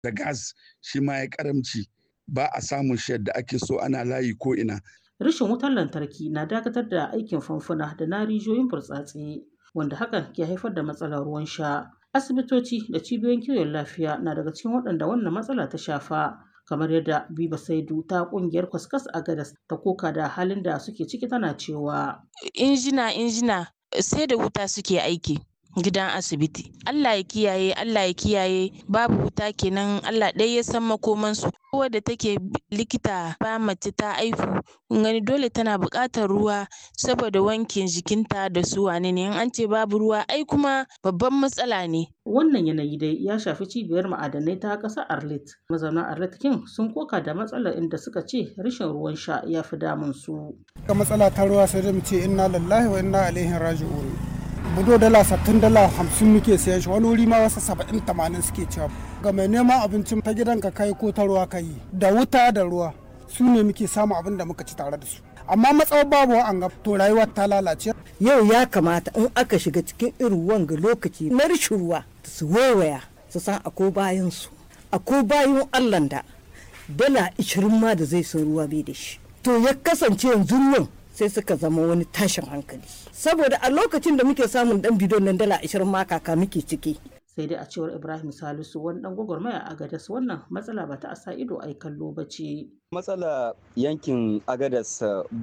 da gas shi ma ya karamci ba a samun shi yadda ake so ana layi ko ina Rashin wutar lantarki na dakatar da aikin famfuna da na rijiyoyin burtsatse wanda hakan ke haifar da matsalar ruwan sha. Asibitoci da cibiyoyin kiwon lafiya na daga cikin waɗanda wannan matsala ta shafa. kamar yadda Biba Saidu ta kungiyar Kwaskas a Gadas ta koka da halin da suke ciki tana cewa injina injina sai da wuta suke aiki gidan asibiti Allah ya kiyaye Allah ya kiyaye babu wuta kenan Allah ɗaya ya san makomansu wadda take likita ba mace ta aihu gani dole tana buƙatar ruwa saboda wankin jikinta da su wane ne in an ce babu ruwa ai kuma babban matsala ne wannan yanayi dai ya shafi cibiyar ma'adanai ta ƙasar Arlit mazauna Arlit kin sun koka da matsalar inda suka ce rashin ruwan sha ya fi damun su ga matsala ta ruwa sai da mu ce inna lillahi wa inna ilaihi raji'un budo dala sattin dala hamsin muke sayan shi wani wuri ma wasu saba'in tamanin suke cewa ga mai neman abincin ta gidan ka kai ko ta ruwa kai da wuta da ruwa su ne muke samu abin da muka ci tare da su amma matsawar babu an ga to rayuwa ta lalace yau ya kamata in aka shiga cikin irin wanga lokaci na rishin ruwa su waiwaya su san akwai bayan su akwai bayan allah da dala ishirin ma da zai san ruwa bai da shi to ya kasance yanzu nan sai suka zama wani tashin hankali saboda a lokacin da muke samun dan bidon nan dala ashirin ma kaka muke ciki sai dai a cewar ibrahim salisu wani dan gwagwarmaya a gadas wannan matsala ba ta a sa ido ai kallo ba ce matsala yankin agadas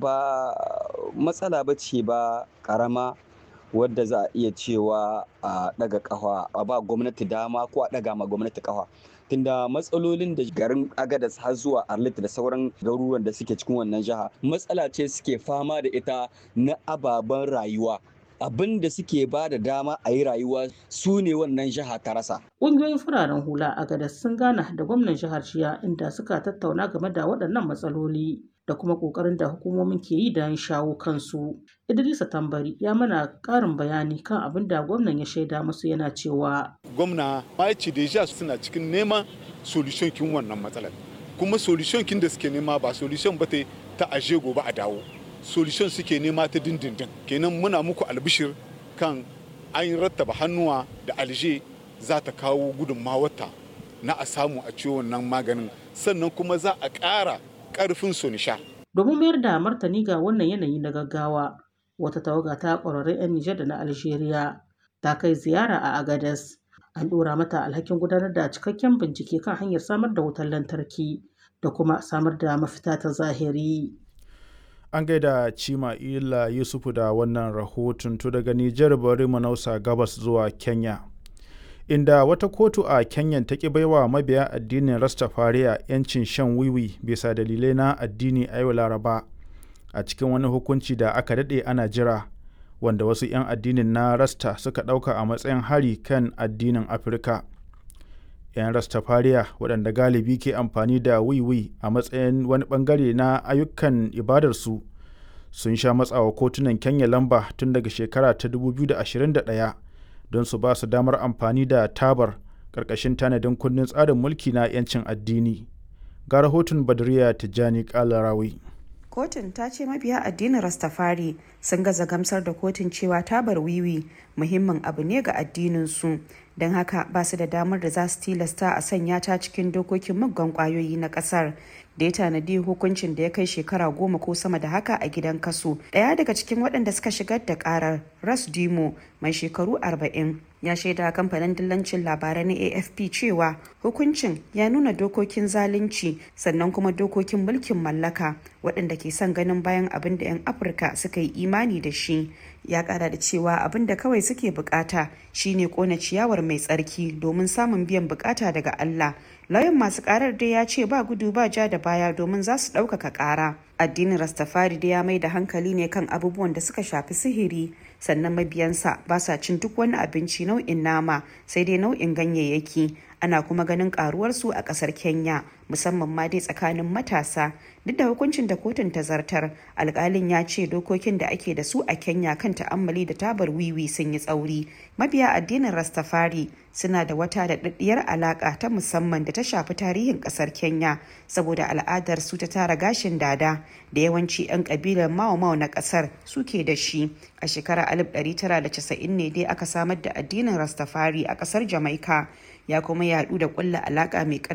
ba matsala ba ce ba karama wadda za a iya cewa a daga kafa a ba gwamnati dama ko a daga ma gwamnati kafa tunda matsalolin da garin agadas har zuwa arlit da sauran garuruwan da suke cikin wannan jiha matsala ce suke fama da ita na ababen rayuwa abin da suke ba da dama a yi rayuwa su ne wannan jiha ta rasa. Ƙungiyoyin fararen hula a gadas sun gana da gwamnan jihar Shiya inda suka tattauna game da waɗannan matsaloli da kuma ƙoƙarin da hukumomin ke yi don shawo kansu. Idrisa Tambari ya mana ƙarin bayani kan abin da gwamnan ya shaida musu yana cewa. Gwamna ma ce da suna cikin neman solution kin wannan matsalar. Kuma solution kin da suke nema ba solution ba ta aje gobe a dawo. solution suke nema ta dindindin kenan muna muku albishir kan an rattaba hannuwa da alje za ta kawo gudunmawarta na a samu a ciwo wannan maganin sannan kuma za a ƙara ƙarfin sonisha. domin mayar da martani ga wannan yanayi na gaggawa wata tawaga ta ƙwararrun 'yan nijar da na algeria ta kai ziyara a agadas an ɗora mata alhakin gudanar da cikakken bincike kan hanyar samar da wutar lantarki da kuma samar da mafita ta zahiri. an gaida cima ila yusufu da wannan rahoton to daga nijar bari mu nausa gabas zuwa kenya inda wata kotu a kenyan ta ki baiwa mabiya addinin rastafariya yancin shan wiwi bisa dalilai na addini a yau laraba a cikin wani hukunci da aka daɗe ana jira wanda wasu 'yan addinin na rasta suka ɗauka a matsayin hari kan addinin afirka 'yan rastafariya waɗanda galibi ke amfani da wiwi a matsayin wani ɓangare na ayyukan ibadarsu sun sha matsawa kotunan kenya lamba tun daga shekara ta 2021 don su ba su damar amfani da tabar ƙarƙashin tanadin kundin tsarin mulki na 'yancin addini ga rahoton badriya tijjani kalarawi kotun ta ce mabiya addinin rastafari sun gaza gamsar da kotun cewa tabar wiwi muhimmin abu ne ga addininsu don haka ba su da damar da za su tilasta a sanya ta cikin dokokin muggan kwayoyi na kasar da ya tanadi hukuncin da ya kai shekara goma ko sama da haka a gidan kaso daya daga cikin waɗanda suka shigar da karar ras dimo mai shekaru 40 ya shaida kamfanin dillancin labarai na afp cewa hukuncin ya nuna dokokin zalunci sannan kuma dokokin mulkin mallaka waɗanda ke son ganin bayan abin da 'yan afirka suka yi imani da shi ya kara da cewa abin da kawai suke bukata shine kona ciyawar mai tsarki domin samun biyan bukata daga allah lauyan masu karar dai ya ce ba gudu ba ja da baya domin za su ɗaukaka ƙara addinin rastafari dai ya mai da hankali ne kan abubuwan da suka shafi sihiri sannan mabiyansa ba sa cin duk wani abinci nau'in nama sai dai nau'in ganyayyaki ana kuma ganin karuwarsu a kasar kenya musamman ma dai tsakanin matasa duk da hukuncin da kotun ta zartar alkalin ya ce dokokin da ake da su a kenya kan ta'ammali da tabar wiwi sun yi tsauri mabiya addinin rastafari suna da wata daɗaɗɗiyar alaƙa ta musamman da ta shafi tarihin ƙasar kenya saboda al'adar su ta tara gashin dada da yawanci 'yan ƙabilar mao na ƙasar suke da shi a shekarar 1990 ne dai aka samar da addinin rastafari a ƙasar jamaika ya kuma yaɗu da ƙulla alaƙa mai